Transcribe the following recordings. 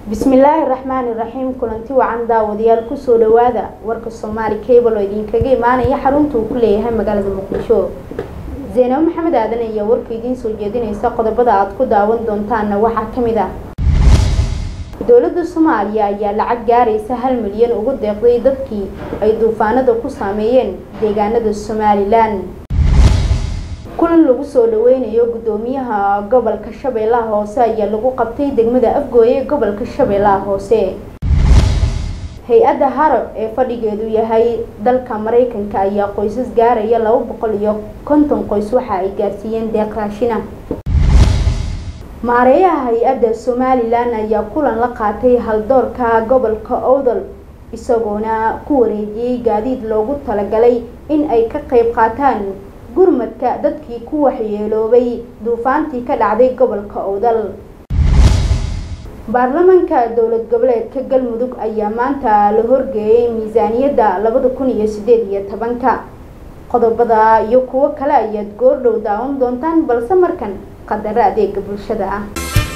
bismillaahi raxmaani raxiim kulanti wacan daawadayaal kusoo dhawaada warka soomaali cable oo idinkaga imaanaya xarunta uu ku leeyahay magaalada muqdisho zaynabo maxamed aadan ayaa warka idiin soo jeedinaysa qodobada aad ku daawan doontaanna waxaa ka mid ah dowladda soomaaliya ayaa lacag gaaraysa hal milyan ugu deeqday dadkii ay duufaanada ku saameeyeen deegaanada somalilan kulan lagu soo dhaweynayo guddoomiyaha gobolka shabeellaha hoose ayaa lagu qabtay degmada afgooye ee gobolka shabeellaha hoose hay-adda haro ee fadhigeedu yahay dalka mareykanka ayaa qoysas gaaraya laba boqol iyo konton qoys waxa ay gaarsiiyeen deeq raashina maareeyaha hay-adda somalilan ayaa kulan la qaatay haldoorka gobolka owdal isagoona ku wareejiyey gaadiid loogu talagalay in ay ka qeyb qaataan gurmadka dadkii ku waxyeeloobay duufaantii ka dhacday gobolka owdal baarlamaanka dowlad goboleedka galmudug ayaa maanta la horgeeyay miisaaniyadda labada kun iyo sideed iyo tobanka qodobada iyo kuwo kale ayaad goordhow daawan doontaan balse markan qadaro adeega bulshada ah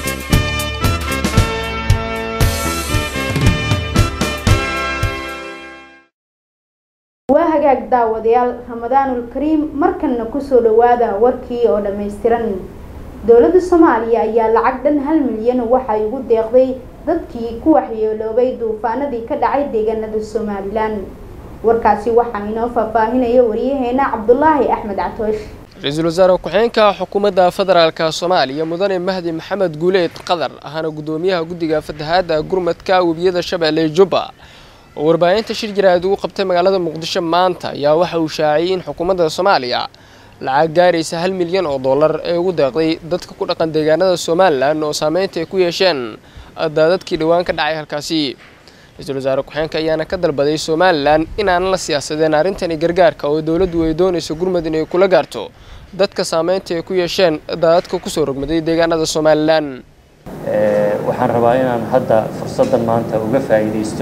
waa hagaag daawadayaal ramadaanul kariim markanna kusoo dhawaada warkii oo dhammaystiran dowladda soomaaliya ayaa lacag dhan hal milyan waxay ugu deeqday dadkii ku waxyeeloobay duufaanadii ka dhacay deegaanada somalilan warkaasi waxaa inoo faahfaahinaya wariyaheena cabdulaahi axmed catoosh ra-iisul wasaare ku-xigeenka xukuumadda federaalka soomaaliya mudane mahdi maxamed guuleed qadar ahana guddoomiyaha guddiga fatahaadda gurmadka webiyada shabeelle jubba oo warbaahinta shir jaraa'id ugu qabtay magaalada muqdisho maanta ayaa waxa uu shaaciyey in xukuumadda soomaaliya lacag gaaraysa hal milyan oo dollar ee ugu deeqday dadka ku dhaqan deegaanada somalilan oo saameynta ay ku yeesheen daadadkii dhowaan ka dhacay halkaasi ra-iisul wasaare ku-xeenka ayaana ka dalbaday somalilan inaanan la siyaasadeen arrintani gargaarka oo dowladdu ay doonayso gurmud inay kula gaarto dadka saameynta ay ku yeesheen daadadka kusoo rogmaday deegaanada somalilan waxaan rabaa inaan hadda fursaddan maanta uga faa'iidaysto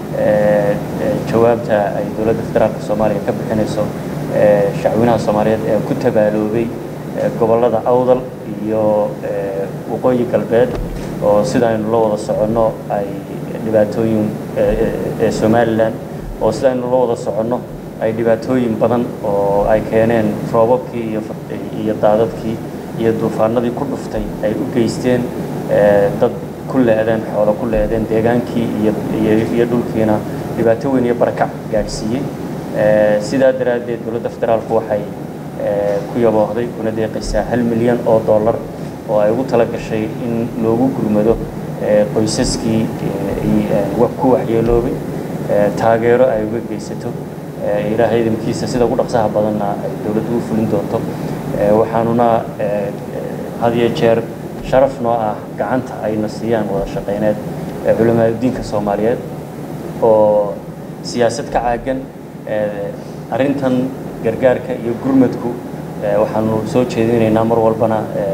jawaabta ay dowladda federaalka soomaaliya ka bixinayso shacwinaha soomaaliyeed ee ku tabaaloobay gobollada awdal iyo waqooyi galbeed oo sidaaynu la wada soconno ay dhibaatooyin ee somalilan oo sidaaynu la wada soconno ay dhibaatooyin badan oo ay keeneen roobabkii iyo daadadkii iyo duufaanadii ku dhuftay ay u geysteen dad ku leedeen xoolo ku leedeen deegaankii iyo dhulkiina dhibaato weyn iyo barakac gaadhsiiyey sidaa daraaddeed dowladda federaalku waxay ku yaboohday kuna deeqaysaa hal milyan oo dollar oo ay ugu tala gashay in loogu gurmado qoysaskii ku waxyeeloobay taageero ay uga geysato ilaahay idinkiisa sida ugu dhaqsaha badanna ay dowladdu u fulin doonto waxaanuna had iyo jeer sharaf noo ah gacanta ayna siiyaan wada shaqayneed culamaadudiinka soomaaliyeed oo siyaasad ka caagan arrintan gargaarka iyo gurmadku waxaanu soo jeedinaynaa mar walbana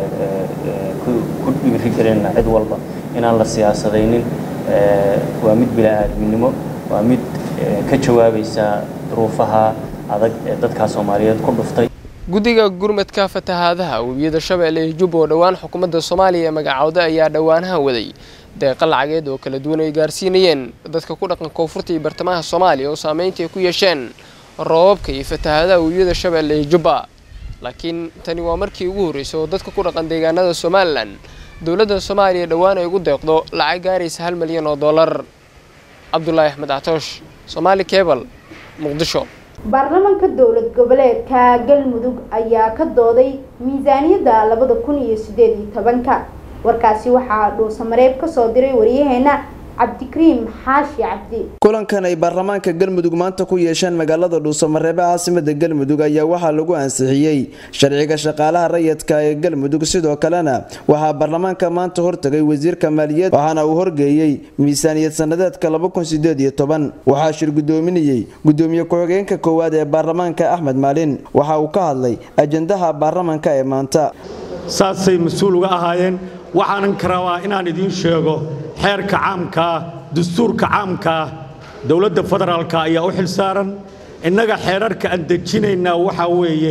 ku dhiirigelinayna cid walba inaan la siyaasadaynin waa mid bila-aadminimo waa mid ka jawaabaysa duruufaha adag ee dadkaa soomaaliyeed ku dhuftay guddiga gurmadka fatahaadaha webiyada shabeelle ee jubba oo dhowaan xukuumadda soomaaliya ee magacowda ayaa dhowaanahan waday deeqa lacageed oo kala duwan ay gaarsiinayeen dadka ku dhaqan koonfurta iyo bartamaha soomaaliya oo saameynta ay ku yeesheen roobabka iyo fatahaadaha webiyada shabeelle ee jubba laakiin tani waa markii ugu horreysay oo dadka ku dhaqan deegaanada somalilan dowladda soomaaliya dhowaan ay ugu deeqdo lacag gaaraysa hal milyan oo dollar cabdulaahi axmed catoosh somaali cable muqdisho baarlamaanka dowlad goboleedka galmudug ayaa ka dooday miisaaniyadda labada kun iyo sideed iyo tobanka warkaasi waxaa dhuusamareeb kasoo diray wariyaheena cabdikariim xaashi cabdi kulankan ay baarlamaanka galmudug maanta ku yeesheen magaalada dhuusamareebe caasimada galmudug ayaa waxaa lagu ansixiyey sharciga shaqaalaha rayidka ee galmudug sidoo kalena waxaa baarlamaanka maanta hortagay wasiirka maaliyad waxaana uu horgeeyey miisaaniyad sanadeedka waxaa shir gudoominayey gudoomiye ku-xigeenka koowaad ee baarlamaanka axmed maalin waxa uu ka hadlay ajandaha baarlamaanka ee maanta saasay mas-uul uga ahaayeen waxaanan ka rabaa inaan idiin sheego xeerka caamkaa dastuurka caamkaa dowladda federaalka ayaa u xil saaran innaga xeerarka aan dejinaynaa waxaa weeye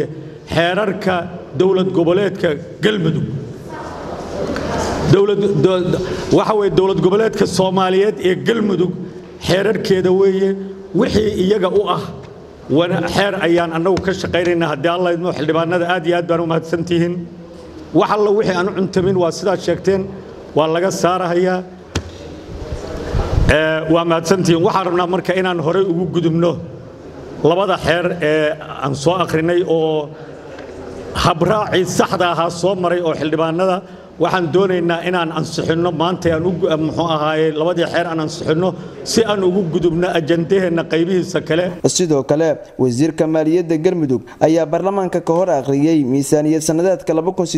xeerarka dowlad goboleedka galmudug waxa weye dowlad goboleedka soomaaliyeed ee galmudug xeerarkeeda weeye wixii iyaga u ah xeer ayaan annagu ka shaqaynaynaa haddii alla idmo xildhibaanada aad iyo aad baan u mahadsantihiin wax alla wixii aan u cuntamin waa sidaad sheegteen waa laga saarahayaa waa mahadsantihiin waxaan rabnaa marka inaan horey ugu gudubno labada xeer ee aan soo akhrinay oo habraacii saxda ahaa soo maray oo xildhibaanada waxaan doonaynaa inaan ansixinno maanta aan muxuu ahaaye labadii xeer aan ansixinno si aan ugu gudubno ajandaheenna qaybihiisa kale sidoo kale wasiirka maaliyadda galmudug ayaa baarlamaanka ka hor akhriyey miisaaniyad sanadeedka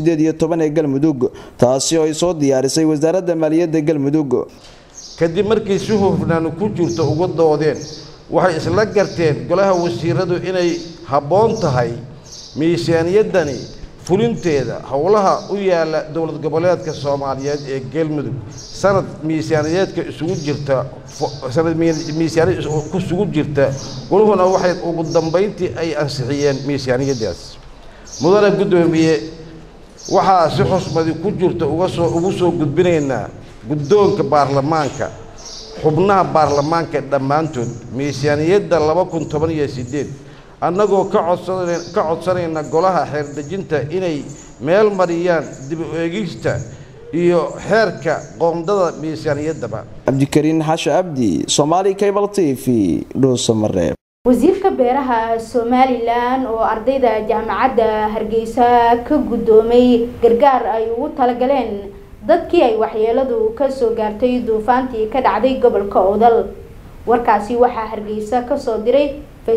ee galmudug taasi oo ay soo diyaarisay wasaaradda maaliyadda galmudug kadib markii si hufnaanu ku jirto uga doodeen waxay isla garteen golaha wasiiradu inay habboon tahay miisaaniyaddani fulinteeda howlaha u yaala dowlad goboleedka soomaaliyeed ee galmudug sanad miisaaniyaedka isugu jirta sanad miisaaniyad kusugu jirta goluhuna waxay ugu dambayntii ay ansixiyeen miisaaniyaddaas mudane guddoomiye waxaa si xusmadi ku jirta ugasoo ugu soo gudbinaynaa guddoonka baarlamaanka xubnaha baarlamaanka dhammaantood miisaaniyadda laba kun toban iyo siddeed annagoo ka codsan ka codsanayna golaha xeerdejinta inay meel mariyaan dib u eegista iyo xeerka qoondada miisaaniyaddaba cabdikariin xashe abdi somaali cable t v dhuusamareeb wasiirka beeraha somalilan oo ardayda jaamacadda hargeysa ka guddoomay gargaar ay ugu talagaleen dadkii ay waxyeeladu kasoo gaartay duufaantii ka dhacday gobolka odal warkaasi waxaa hargeysa kasoo diray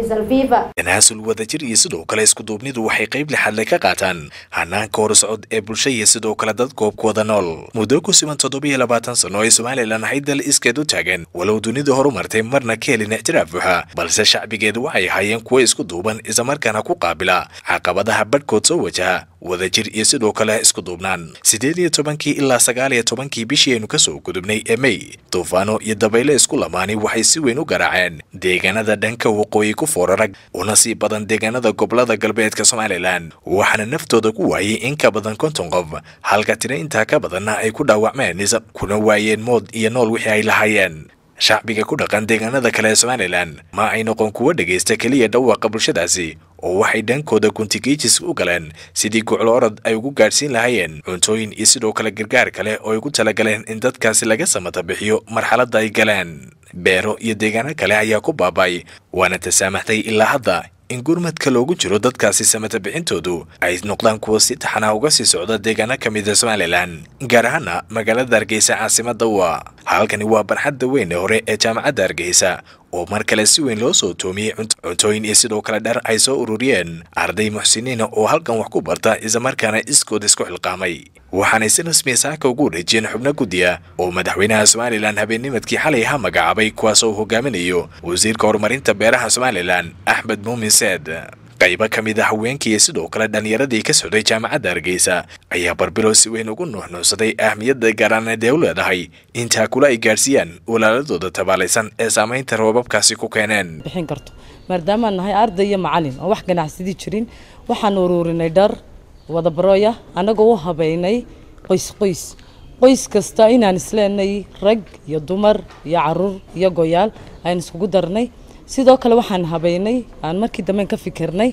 tanaasul wadajir iyo sidoo kale iskuduubnidu waxay qayb lixadle ka qaataan hanaanka horuscod ee bulsha iyo sidoo kale dad goobkooda nool muddo ku siman toddobiyo labaatan sano ay somalilan ahayd dal iskeed u taagan walow dunidu horumartay marna ka helin ictiraaf buuxa balse shacbigeedu waxay ahaayeen kuwo isku duuban islamarkaana ku qaabila caqabadaha badhkood soo wajaha wadajir iyo sidoo kale isku duubnaan siddeed iyo tobankii ilaa sagaal iyo tobankii bishii aynu kasoo gudubnay ee mey duufaano iyo dabayle isku lamaani waxay si weyn u garaaceen deegaanada dhanka waqooyi ku foorarag una sii badan deegaanada gobolada galbeedka somalilan waxaana naftooda ku waayay in ka badan konton qof halka tiro intaa ka badanna ay ku dhaawacmeen kuna waayeen mood iyo nool wixii ay lahaayeen shacbiga ku dhaqan deegaanada kale ee somalilan ma ay noqon kuwo dhegaysta keliya dhawaaqa bulshadaasi oo waxay dhankooda kuntigiijis u galeen sidii guclo orod ay ugu gaadhsiin lahaayeen cuntooyin iyo sidoo kale gargaar kale oo ay ku talagaleen in dadkaasi laga samata bixiyo marxaladda ay galeen beero iyo deegaano kale ayaa ku baaba'ay waana tasaamaxday ilaa hadda in gurmadka loogu jiro dadkaasi samata bixintoodu ay noqdaan kuwa si taxanaa uga sii socda deegaano ka mida somalilan gaar ahaana magaalada hargeysa caasimadda waa halkani waa barxadda weyn ee hore ee jaamacadda hargeysa oo mar kale si weyn loo soo toomiyey cuntooyin iyo sidoo kale dhar ay soo ururiyeen arday muxsiniina oo halkan wax ku barta islamarkaana iskood isku xilqaamay waxaanay si rasmiya saaka ugu wareejiyeen xubno guddiya oo madaxweynaha somalilan habeennimadkii xalay ha magacaabay kuwaas oo hogaaminayo wasiirka horumarinta beeraha somalilan axmed muumin seed qaybo ka mid a haweenkii iyo sidoo kale dhallinyaradii ka socday jaamacadda hargeysa ayaa barbilow si weyn ugu nuuxnuuxsaday ahmiyadda gaaraaneed ee u leedahay intaa kula ay gaadhsiiyaan walaaladooda tabaalaysan ee saamaynta roobabkaasi ku keeneen bixin karto maadaamaan nahay arday iyo macalin oo wax ganacsadii jirin waxaan ururinay dhar wadabarooya annagoo u habeynay qoys qoys qoys kasta inaan isleenay rag iyo dumar iyo caruur iyo goyaal aan iskugu darnay sidoo kale waxaan habeynay aan markii damben ka fikirnay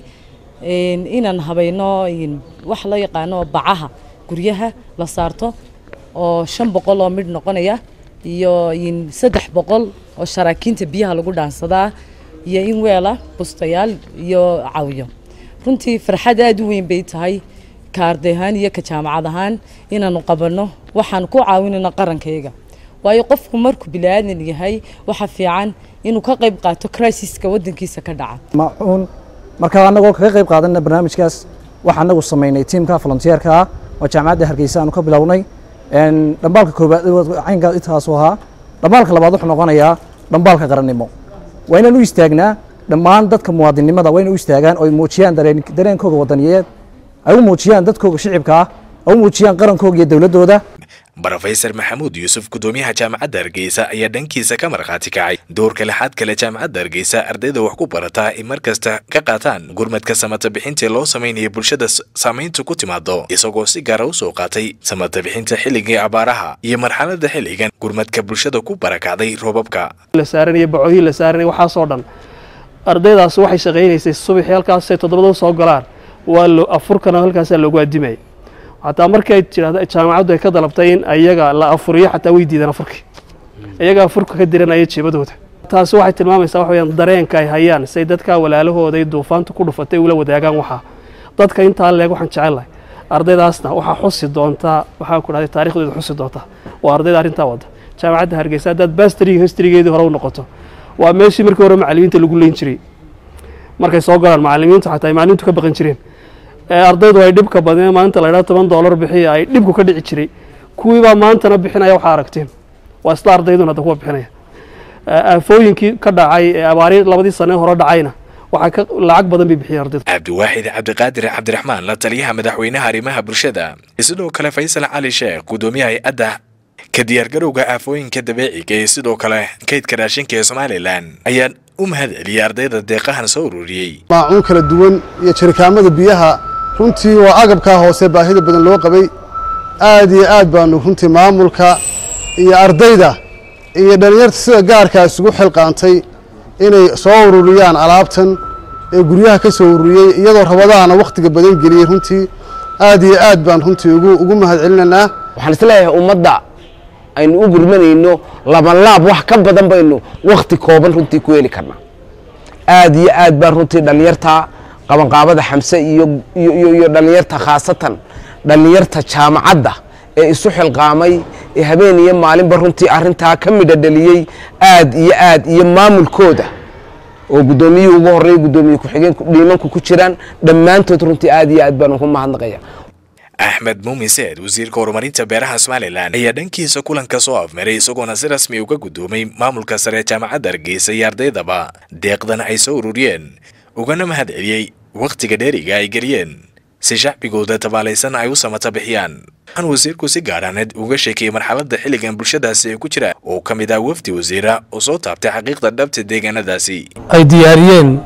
inaan habeyno wax loo yaqaano bacaha guryaha la saarto oo shan boqol oo midh noqonaya iyo saddex boqol oo sharaakiinta biyaha lagu dhaansadaa iyo in weela bustayaal iyo cawyo runtii farxad aada u weyn bay tahay ka arday ahaan iyo ka jaamacad ahaan inaanu qabanno waxaan ku caawinayno qarankayaga waayo qofku markuu bili-aadan yahay waxa fiican inuu ka qayb qaato crisiska wadankiisa ka dhaca macuun marka annagoo kaga qayb qaadana barnaamijkaas waxaa anagu samaynay tiimka volunteerka ah oo jaamacadda hargeysa aanu ka bilownay dhambaalka koobaad caynkaa intaasu ahaa dhambaalka labaad wuxuu noqonayaa dhambaalka qarannimo waa inaan u istaagnaa dhammaan dadka muwaadinnimada waa inay u istaagaan oo ay muujiyaan dareen dareenkooga wadaniyeed ay u muujiyaan dadkooga shicibka ah ay u muujiyaan qarankooga iyo dowladdooda brofesor maxamuud yuusuf gudoomiyaha jaamacadda hargeysa ayaa dhankiisa ka markhaati kacay doorka lixaad kale jaamacadda hargeysa ardayda wax ku barataa in mar kasta ka qaataan gurmadka samata bixintii loo samaynayo bulshada saamayntu ku timaado isagoo si gaara u soo qaatay samata bixinta xilligii abaaraha iyo marxalada xilligan gurmadka bulshada ku barakacday roobabka la saaranaya bacooyin la saaranaya waxaasoo dhan ardaydaas waxay shaqaynaysay subaxii halkaasay toddobada soo galaan waa lo afurkana halkaasaa loogu adimaya xataa markay tidhahda jaamacaddu ay ka dalabtay in ayaga la afuriyo xataa way diideen afurkii iyaga afurka ka diranaya jeebadooda taasi waxay tilmaamaysaa wax weyaan dareenka ay hayaan say dadkaa walaalahooday duufaanta ku dhufatay ula wadaagaan waxaa dadka intaa leeg waxaan jecelahay ardaydaasna waxaa xusi doontaa waxaa ku dhahday taarikhdeeda xusi doontaa waa ardayda arrintaa wadda jaamacadda hargeysa haddaad bastriga historygeedii hore u noqoto waa meeshii markii hore macallimiinta lagu leyn jiray markay soo galaan macallimiintu xataa ay macallimiintu ka baqan jireen ardaydu ay dhibka badneen maanta la idhaha toban doolar bixiya ay dhibku ka dhici jiray kuwiibaa maantana bixinaya waxaa aragteen waa isla ardayduna hadda kuwa bixinaya aafooyinkii ka dhacay ee abaari labadii sane hore dhacayna waxaa ka lacag badan bay bixiyeen ardaydu cabdiwaaxid cabdiqaadir cabdiraxmaan la taliyaha madaxweynaha arrimaha bulshada sidoo kale faysal cali sheekh gudoomiyaha hay-adda ka diyaargarowga aafooyinka dabeeciga ee sidoo kale kaydka raashinka ee somalilan ayaa u mahad celiyay ardayda deeqahan soo ururiyey maacuun kala duwan iyo jirikaamada biyaha runtii waa agabkaa hoose baahida badan loo qabay aad iyo aad baanu runtii maamulka iyo ardayda iyo dhallinyarta sida gaarkaa isugu xilqaantay inay soo ururiyaan alaabtan ee guryaha ka soo ururiyey iyadoo rabadaana wakhtiga badan geliyey runtii aad iyo aad baan runtii ugu ugu mahad celinaynaa waxaan isleeyahay ummadda aynu u gurmanayno labalaab wax ka badan baynu wakhti kooban runtii ku heli karnaa aad iyo aad baan runtii dhallinyarta qabanqaabada xamse iyo iyo iyo dhallinyarta khaasatan dhallinyarta jaamacadda ee isu xilqaamay ee habeen iyo maalinba runtii arrintaa ka midha dhaliyey aad iyo aad iyo maamulkooda oo guddoomiyihii ugu horreeyay guddoomiye ku-xigeenku dhiimanku ku jiraan dhammaantood runtii aad iyo aad baan ugu mahadnaqaya axmed muumin seed wasiirka horumarinta beeraha somalilan ayaa dhankiisa kulanka soo afmaray isagoona si rasmi uga guddoomay maamulka sare jaamacadda hargeysa iyo ardaydaba deeqdan ay soo ururiyeen ugana mahad celiyey wakhtiga dheeriga ay geliyeen si shacbigooda tabaalaysan ay u samata bixiyaan waxaan wasiirku si gaaraaneed uga sheekayay marxaladda xilligan bulshadaasi ay ku jira oo ka mid ah wafdi wasiira oo soo taabtay xaqiiqda dhabta deegaanadaasi ay diyaariyeen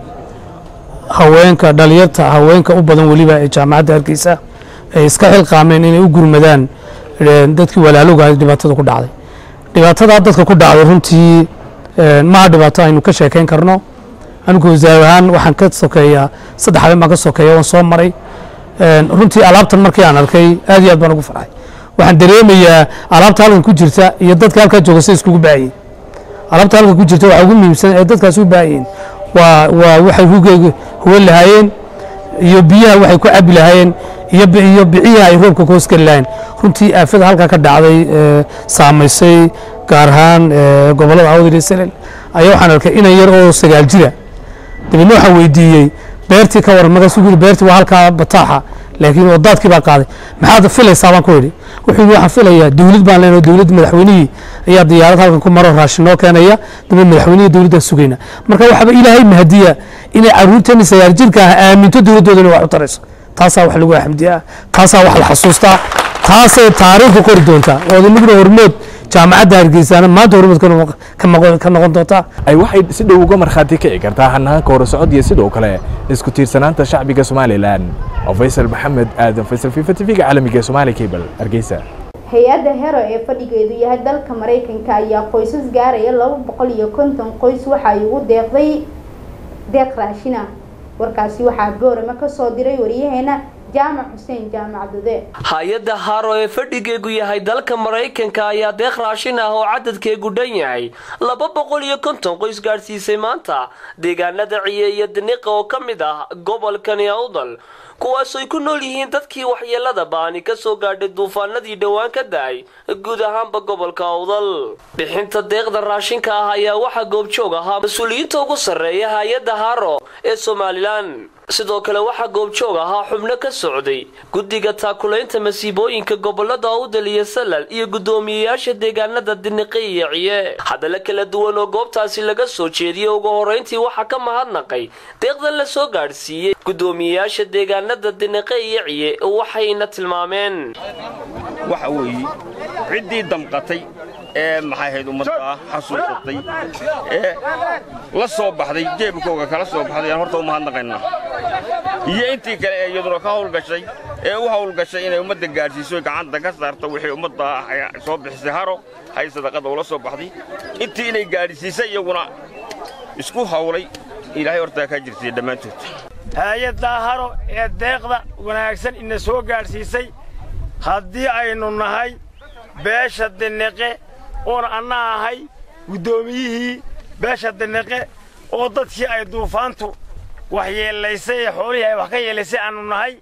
haweenka dhalinyarta haweenka u badan weliba ee jaamacadda hargeysa ay iska xilqaameen inay u gurmadaan dadkii walaalowga dhibaatada ku dhacday dhibaatada dadka ku dhacday runtii maha dhibaato aynu ka sheekayn karno anigu wasaar ahaan waxaan ka sokeeyaa saddex habeen baan ka sokeeya waan soo maray runtii alaabtan markii aan arkay aad iyo aad baan ugu farxay waxaan dareemayaa alaabta halkan ku jirta iyo dadka halkaa jooga say iskugu baahayeen alaabta halkan ku jirta waxa ugu muhiimsan ee dadkaas u baahayeen waa waa waxay hugeyga huwan lahaayeen iyo biyaha waxay ku cabi lahaayeen iyo iyo biciyaha ay roobka ka hoosgeli lahayn runtii aafada halkaa ka dhacday saamaysay gaar ahaan gobollada awdar iyo salel ayaa waxaan arkay inan yar oo sagaal jira dabeedna waxaan weydiiyey beertii ka waran markaasuu yidhi beertii waa halkaa bataaxa laakiin wadaadkii baa qaaday maxaad filaysaa baan ku idhi wuxuu yidhi waxaan filayaa dowlad baan leenahay dowladda madaxweynihii ayaa diyaarad halkan ku maro raashin noo keenaya dabeed madaxweynihii dowladdaa sugayna marka waxaaba ilaahay mahadiya inay caruurteeni sagaal jirka ah aaminto dowladdooda inay wax u tarayso taasaa wax lagu xamdiyaa taasaa wax la xasuustaa taasay taariikhdu qori doontaa oo inaguna hormood jaamacadda hargeysaana maanta hormood ka noqon doontaa ay waxay si dhow uga markhaati kici kartaa hanaanka horusocod iyo sidoo kale isku tiirsanaanta shacbiga somalilan oo faysal maxamed aadan faysal fifa tv-ga caalamiga ee somaali cable hargeysa hay-adda hero ee fadhigeedu yahay dalka maraykanka ayaa qoysas gaaraya laba boqol iyo konton qoys waxa ay ugu deeqday deeq raashina warkaasi waxaa goorama kasoo diray waryaheena jaamac xuseen jaamac dude hay-adda haro ee fadhigeegu yahay dalka maraykanka ayaa deeq raashin ah oo cadadkeegu dhan yahay laba boqol iyo konton qoys gaadhsiisay maanta deegaanada ciye iyo diniqa oo ka mid ah gobolkani awdal kuwaas ay ku nool yihiin dadkii waxyeelada baani ka soo gaadhay duufaanadii dhowaan ka da-ay guud ahaanba gobolka awdal bixinta deeqda raashinka ah ayaa waxaa goobjoog ahaa mas-uuliyiinta ugu sarreeya hay-adda haro ee somalilan sidoo kale waxaa goobjoog ahaa xubno ka socday guddiga taakulaynta masiibooyinka gobolada awdal iyo salal iyo guddoomiyeyaasha deegaanada diniqi iyo ciye hadalla kala duwan oo goobtaasi laga soo jeediyey ugu horeyntii waxaa ka mahadnaqay deeqdan la soo gaadhsiiyey guddoomiyeyaasha deegaanada diniqe iyo ciye waxayna tilmaameen waxa weeye ciddii damqatay ee maxay ahayd ummadda xasuusatay ee la soo baxday jeebkooga kala soo baxday aan horta u mahadnaqaynaa iyo intii kale ee iyaduna ka hawlgashay ee u hawlgashay inay ummadda gaadhsiiso gacanta ka saarto wixii ummadda soo bixisay haro hay sadaqada ula soo baxday intii inay gaadhsiisay iyaguna isku hawlay ilaahay hortaa kaa jirsiiya dhammaantood hay-addaa haro ee deeqda wanaagsan ina soo gaadhsiisay haddii aynu nahay beesha diniqe oon anna ahay guddoomiyihii beesha diniqe oo dadkii ay duufaantu wax yeelaysay ee xoolihii ay wax ka yeelaysay aannu nahay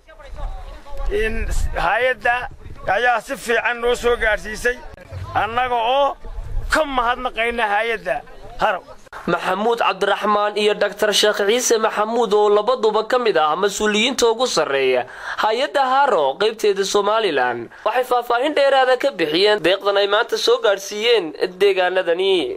hay-adda ayaa si fiican noo soo gaadhsiisay annaga oo ka mahadnaqayna hay-adda haro maxamuud cabdiraxmaan iyo dhaktar sheekh ciise maxamuud oo labaduba ka mid ah mas-uuliyiinta ugu sarreeya hay-adda haro qaybteeda somalilan waxay faahfaahin dheeraada ka bixiyeen deeqdan ay maanta soo gaadhsiiyeen deegaanadani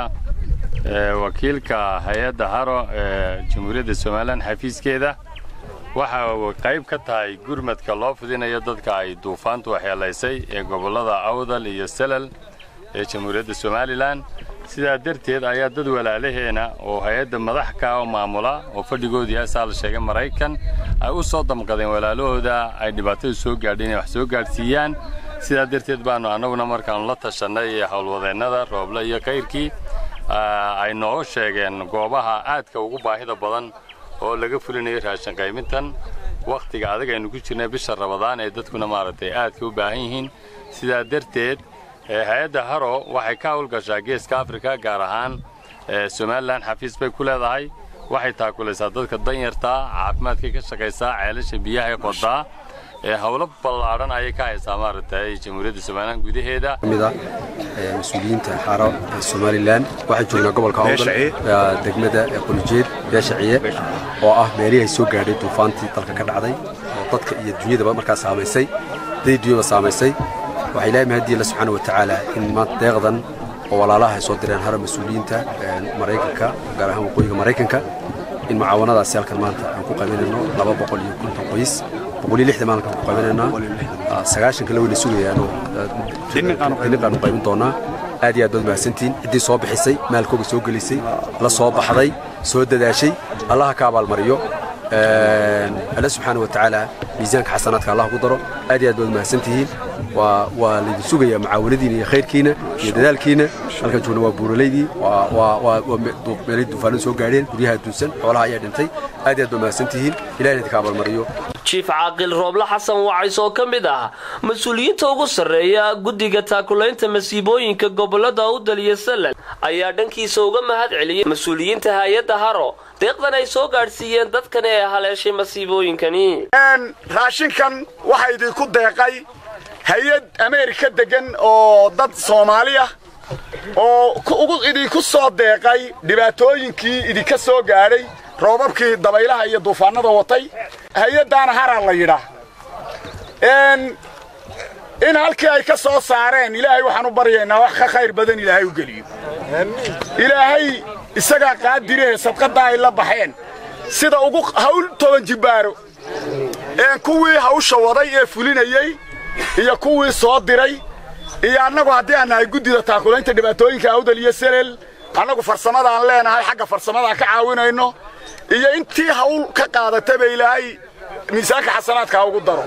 wakiilka hay-adda haro ee jamhuuriyadda somalilan xafiiskeeda waxa uu qayb ka tahay gurmadka loo fidinayo dadka ay duufaantu waxyeelaysay ee gobollada awdal iyo salal ee jamhuuriyadda somalilan sidaa darteed ayaa dad walaalaheena oo hay-adda madax ka oo maamula oo fadhigoodu yahay saa la sheegay maraykan ay u soo damqadeen walaalahooda ay dhibaatadu soo gaadhay inay wax soo gaadhsiiyaan sidaa darteed baannu annaguna markaannu la tashannay howlwadeennada rooble iyo kayrkii ay noo sheegeen goobaha aadka ugu baahida badan oo laga fulinayo raashin qaymintan wakhtiga adag aynu ku jirnay bisha rabadaan ee dadkuna maaragtay aadka u baahan yihiin sidaa darteed hay-adda haro waxay ka hawlgashaa geeska afrika gaar ahaan somalilan xafiis bay ku leedahay waxay taakulaysaa dadka danyartaa caafimaadkay ka shaqaysaa ceelasha biyahay qodaa ee howlo ballaadhan ayay ka haysaa maaragtay jamhuuriyadda somalilan gudaheeda kamid ah mas-uuliyiinta xaro ee somalilan waxaan joognaa gobolka awdal degmada qolijeed beesha ciye oo ah meelihii ay soo gaadhay duufaantii dalka ka dhacday oo dadka iyo dunyadaba markaa saamaysay dadii dunyada saamaysay waxaa ilaahay mahadiya alla subxaana watacaala in maanta deeqdan oo walaalaha ay soo direen haro mas-uuliyiinta maraykanka gaar ahaan waqooyiga maraykanka in mucaawanadaasi halkan maanta aan ku qabanayno laba boqol iyo konton qoys boqol iyo lixdan maalinkaan ku qabanaynaa sagaashan kale wayna sugayaanoo diniqaanu qaybin doonaa aad iyo aad baad mahadsantihiin ciddii soo bixisay maalkooga soo gelisay la soo baxday soo dadaashay allaha ka abaalmariyo alle subxaana watacaala miisaanka xasanaadka allah ku daro aad iyo aad baad mahadsantihiin waa waa laydin sugayaa mucaawanadiina iyo khayrkiina iyo dadaalkiina halkan joogna waa buuralaydii waa meelay duufaanadu soo gaadheen guryaha adduunsan xoolaha ayaa dhintay aad iyo aad baad mahadsantihiin ilahina idinka abaalmariyo jiif caaqil rooble xasan wacays oo ka mid ah mas-uuliyiinta ugu sarreeya guddiga taakulaynta masiibooyinka gobolada awdal iyo salal ayaa dhankiisa uga mahad celiyay mas-uuliyiinta hay-adda haro deeqdan ay soo gaadhsiiyeen dadkan ee haleeshay masiibooyinkani raashinkan waxaa idinku deeqay hay-ad ameerika degan oo dad soomaali ah oo idinku soo deeqay dhibaatooyinkii idinka soo gaadhay roobabkii dabaylaha iyo duufaanada watay hay-addaana haraa la yidhaa in halkii ay ka soo saareen ilaahay waxaan u baryaynaa wax ka khayr badan ilaahay u geliyo ilaahay isagaa qaadirahe sadqadda ay la baxeen sida ugu hawl toban jibbaaro kuwii hawsha waday ee fulinayey iyo kuwii soo diray iyo annagu haddii aan nahay guddida taakulaynta dhibaatooyinka awdal iyo selel annagu farsamadaan leenahay xagga farsamadaan ka caawinayno iyo intii hawl ka qaadataba ilaahay miisaanka xasanaadka ugu daro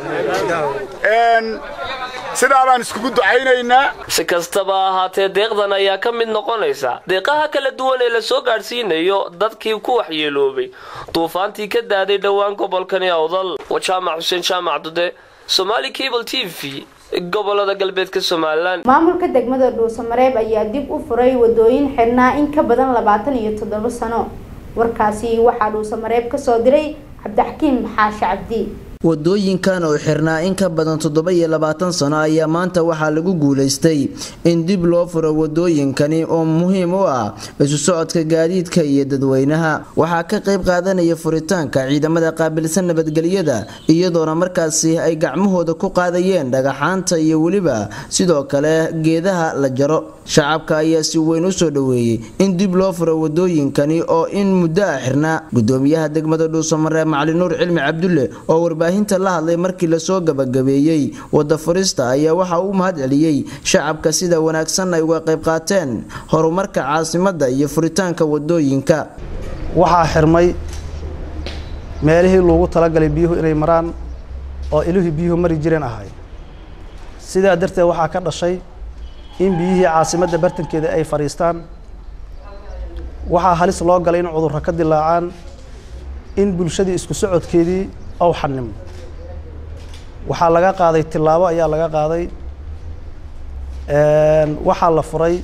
sidaa baan iskugu ducaynaynaa si kastaba ahaatee deeqdan ayaa ka mid noqonaysa deeqaha kala duwan ee la soo gaadhsiinayo dadkii ku waxyeeloobay duufaantii ka daaday dhowaan gobolkani awdal waa jaamac xuseen jaamac dude somaali cable t v gobolada galbeedka somalilan maamulka degmada dhuusamareeb ayaa dib u furay wadooyin xidhnaa in ka badan labaatan iyo toddoba sano warkaasi waxaa dhuusamareeb kasoo diray cabdixakiim xaashi cabdi wadooyinkan oo xirnaa in ka badan toddoba iyo labaatan sano ayaa maanta waxaa lagu guulaystay in dib loo furo wadooyinkani oo muhiim u ah isu socodka gaadiidka iyo dadweynaha waxaa ka qayb qaadanaya furitaanka ciidamada qaabilsan nabadgelyada iyadoona markaasi ay gacmahooda ku qaadayeen dhagaxaanta iyo weliba sidoo kale geedaha la jaro shacabka ayaa si weyn u soo dhoweeyey in dib loo furo wadooyinkani oo in muddo ah xirnaa gudoomiyaha degmada dhuusamaree macali nuur cilmi cabdulle oo warbaahinta la hadlay markii lasoo gabagabeeyey wada furista ayaa waxa uu mahad celiyey shacabka sida wanaagsan ay uga qayb qaateen horumarka caasimada iyo furitaanka wadooyinka waxaa xirmay meelihii loogu talagalay biyuhu inay maraan oo ilihii biyuhu mari jireen ahay sidaa darteed waxaa ka dhashay in biyihii caasimadda bartankeeda ay fadhiistaan waxaa halis loo galay in cudurro ka dilaacaan in bulshadii isku socodkeedii ow xanimo waxaa laga qaaday tillaabo ayaa laga qaaday waxaa la furay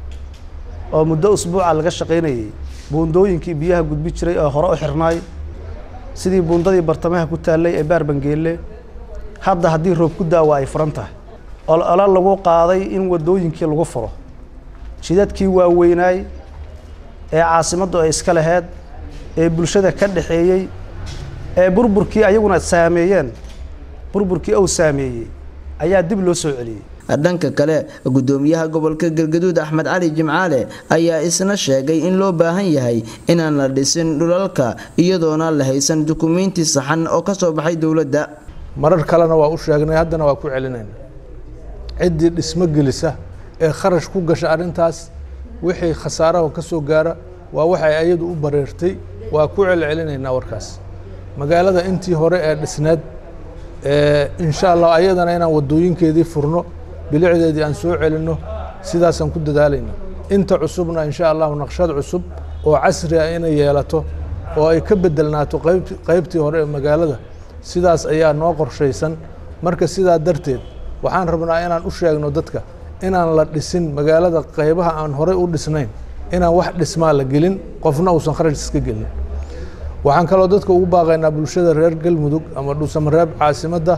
oo muddo usbuuca laga shaqaynayay buundooyinkii biyaha gudbi jiray oo hore u xirnaay sidii buundadii bartamaha ku taallay ee baarbangeelle hadda haddii roob ku daawa ay furan tahay olola lagu qaaday in wadooyinkii lagu furo jidadkii waaweynaay ee caasimaddu ay iska laheyd ee bulshada ka dhaxeeyey ee burburkii ayaguna saameeyeen burburkii uu saameeyey ayaa dib loo soo celiyey dhanka kale gudoomiyaha gobolka galgaduud axmed cali jimcaale ayaa isna sheegay in loo baahan yahay inaan la dhisin dhulalka iyadoona la haysan dukumiinti saxan oo ka soo baxay dowladda marar kalena waa u sheegnay haddana waa ku celinayna ciddii dhismo gelisa ee kharash ku gasha arrintaas wixii khasaaraha ka soo gaara waa waxay ayadu u bareertay waa ku celcelinaynaa warkaas magaalada intii hore ee dhisneed insha allah ayadana inaan wadooyinkeedii furno bilicdeedii aan soo celinno sidaasaan ku dadaalayna inta cusubna insha allahu naqshad cusub oo casri ah inay yeelato oo ay ka bedelnaato qaybtii hore ee magaalada sidaas ayaa noo qorshaysan marka sidaa darteed waxaan rabnaa inaan u sheegno dadka inaan la dhisin magaalada qaybaha aan horey u dhisnayn inaan wax dhismaa la gelin qofna uusan kharash iska gelin waxaan kaloo dadka ugu baaqaynaa bulshada reer galmudug ama dhuusamareeb caasimadda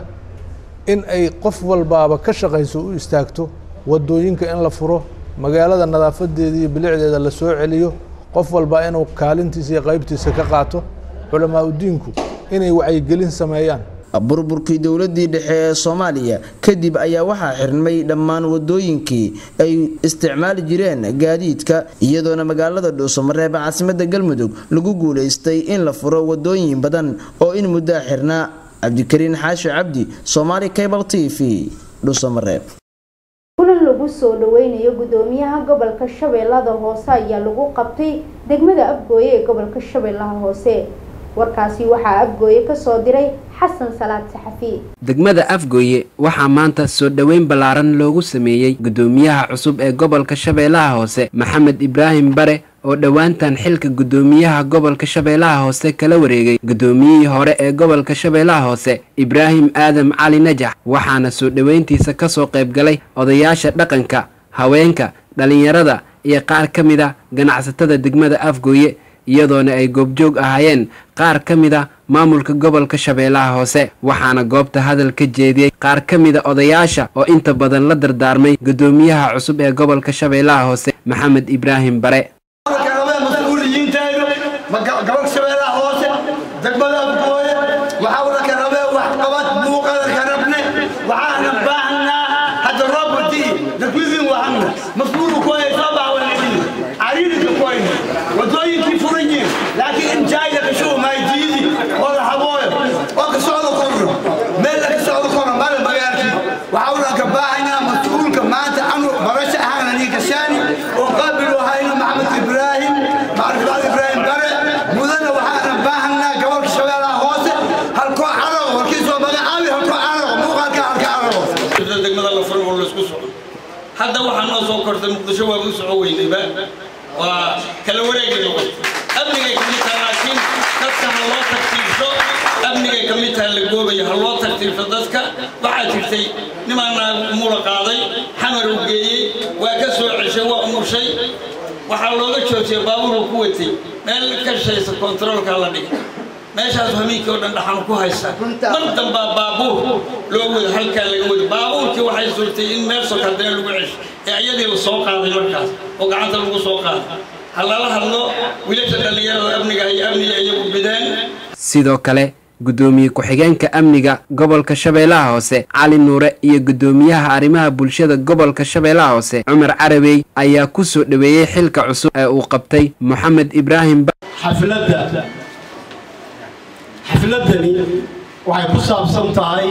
in ay qof walbaaba ka shaqayso u istaagto wadooyinka in la furo magaalada nadaafadeeda iyo bilicdeeda la soo celiyo qof walba inuu kaalintiisa iyo qaybtiisa ka qaato culamaa udiinku inay wacyigelin sameeyaan burburkii dowladii dhexe ee soomaaliya kadib ayaa waxaa xirmay dhammaan wadooyinkii ay isticmaali jireen gaadiidka iyadoona magaalada dhuusamareeb caasimada galmudug lagu guulaystay in la furo wadooyin badan oo in muddaa xirnaa cabdikariin xaashi cabdi somaali cable t v dhuusamareeb kulan lagu soo dhaweynayo gudoomiyaha gobolka shabeellada hoose ayaa lagu qabtay degmada abgooye ee gobolka shabeellaha hoose warkaasi waxaa afgooye kasoo diray xasan salaad saxafi degmada afgooye waxaa maanta soo dhoweyn ballaaran loogu sameeyey gudoomiyaha cusub ee gobolka shabeellaha hoose maxamed ibraahim bare oo dhowaantan xilka gudoomiyaha gobolka shabeellaha hoose kala wareegay gudoomiyihii hore ee gobolka shabeellaha hoose ibraahim aadam cali najax waxaana soo dhoweyntiisa kasoo qayb galay odayaasha dhaqanka haweenka dhallinyarada iyo qaar ka mid a ganacsatada degmada afgooye iyadoona ay goobjoog ahaayeen qaar ka mid a maamulka gobolka shabeellaha hoose waxaana goobta hadal ka jeediyey qaar ka mida odayaasha oo inta badan la dardaarmay gudoomiyaha cusub ee gobolka shabeellaha hoose maxamed ibraahim bare mas-uuliyiinteedu gobolka shabeellaha hoose degmada afgooye waxaa ula ka rabee waxqabad muuqada ka rabne waxaana baahnaa hadda roobati dadwidin wahana mas-uulu kuhay soo baawanadin cariirika kuhayna wadooyinkii furan yihin laakiin injaayda kashubu maaydiidi oo la habooyo oo ka socdo korro meel la ka socdo korro male magaalkii waxaa ula ka baahanaa mas-uulka maanta anu barasha ahaana nii kashaani oo qaabilu hayno maxamed ibraahim macrifad ibraahim bare mudana waxaana baahanaa gobolka shabeellaha hoose halkoo carago halkii soo magacaabi halkoo carago muuqaalka halka carago degmada la furay oo la isku soco hadda waxaa noo soo kortay muqdisho waa u soco weynayba waa kala wareegi noqotay amnigay ka mid tahay laakiin dadka ha loo tartiibso amnigay ka mid tahay la goobayo ha loo tartiibso dadka waxaa jirtay nimaana mula qaaday xamar u geeyey waa ka soo ceshay waa umushay waxaa looga joojiyay baabuuruu ku watay meel ka shaysa kontaroolka la dhigay meeshaas hamiinkii oo dhan dhaxan ku haysa mar dambaa baabuur loo wado halkaa laga wado baabuurkii waxay suurtay in meel sokardee lagu cesho ee ayadii la soo qaaday markaas oo gacanta lagu soo qaaday ha lala hadlo wiilasha dhallinyarada amniga iyo amniga iyagu bideen sidoo kale gudoomiye ku-xigeenka amniga gobolka shabeellaha hoose cali nuure iyo gudoomiyaha arrimaha bulshada gobolka shabeellaha hoose cumar carabey ayaa ku soo dhoweeyey xilka cusub ee uu qabtay moxamed ibraahim xafladda xafladdani waxay ku saabsan tahay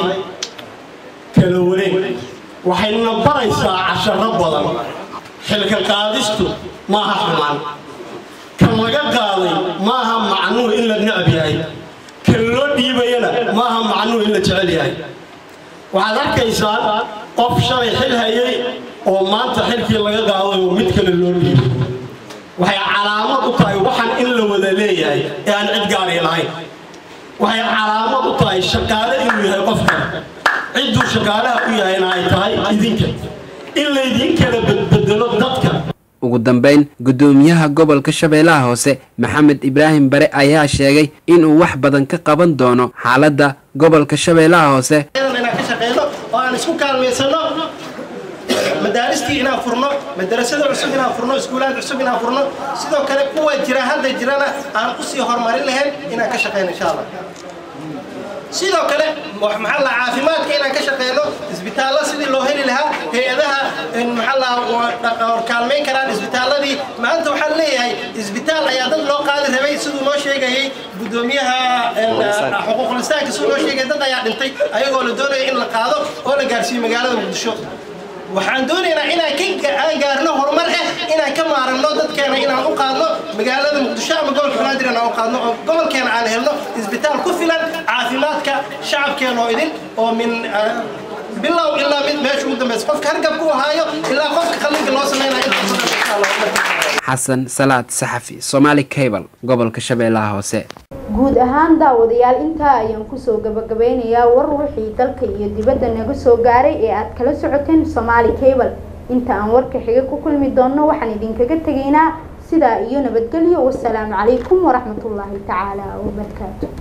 kala wareeg waxayna baraysaa casharo badan xilka qaadistu maaha xumaan kan laga qaaday maaha macnuhu in la necab yahay kan loo dhiibayana maaha macnuhu in la jecel yahay waxaad arkaysaa qof shalay xil hayay oo maanta xilkii laga qaaday oo mid kale loo dhiibay waxay calaamad u tahay waxaan in la wada leeyahay ee aan cid gaari lahayn waxay calaamad u tahay shaqaale inuu yahay qofkan cidduu shaqaalaha u yahayna ay tahay idinka in laydin kala bedbedelo dadka ugu dambeyn gudoomiyaha gobolka shabeellaha hoose maxamed ibraahim bare ayaa sheegay inuu wax badan ka qaban doono xaaladda gobolka shabeellaha hoose inaan ka shaqeyno oo aan isku kaalmaysano madaaristii inaan furno madarasada cusub inaan furno iskuulaad cusub inaan furno sidoo kale kuwa jira hadda jirana aan usii horumarin lahayn inaan ka shaqeyno insha allah sidoo kale maxaa la caafimaadka inaan ka shaqeyno isbitaallo sidii loo heli lahaa hay-adaha maxaa la kaalmayn karaan isbitaalladii maanta waxaan leeyahay isbitaal ayaa dad loo qaadi rabay siduu noo sheegayay gudoomiyaha xuquuqlistaanka siduu noo sheegay dad ayaa dhintay ayagoo la doonaya in la qaado oo la gaarsiiyo magaalada muqdisho waxaan doonaynaa inaan ka aan gaarno horumar ah inaan ka maaranno dadkeena inaan u qaadno magaalada muqdisho ama gobolka banaadir inaan u qaadno oo gobolkeena aan helno isbitaal ku filan caafimaadka shacabkeena oo idin oo min bilow ilaa mid meesha ugu dambaysa qofka hargabka u haayo ilaa qofka qallinka loo samaynayo xasan salaad saxafi somaali cable gobolka shabeellaha hoose guud ahaan daawadayaal intaa ayaan kusoo gabagabeynayaa war wixii dalka iyo dibadda naga soo gaaray ee aad kala socoteen somaali cable inta aan warka xiga ku kulmi doonno waxaan idinkaga tegaynaa sidaa iyo nabadgelyo wasalaamu calaykum waraxmatullaahi tacaala wabarakaatu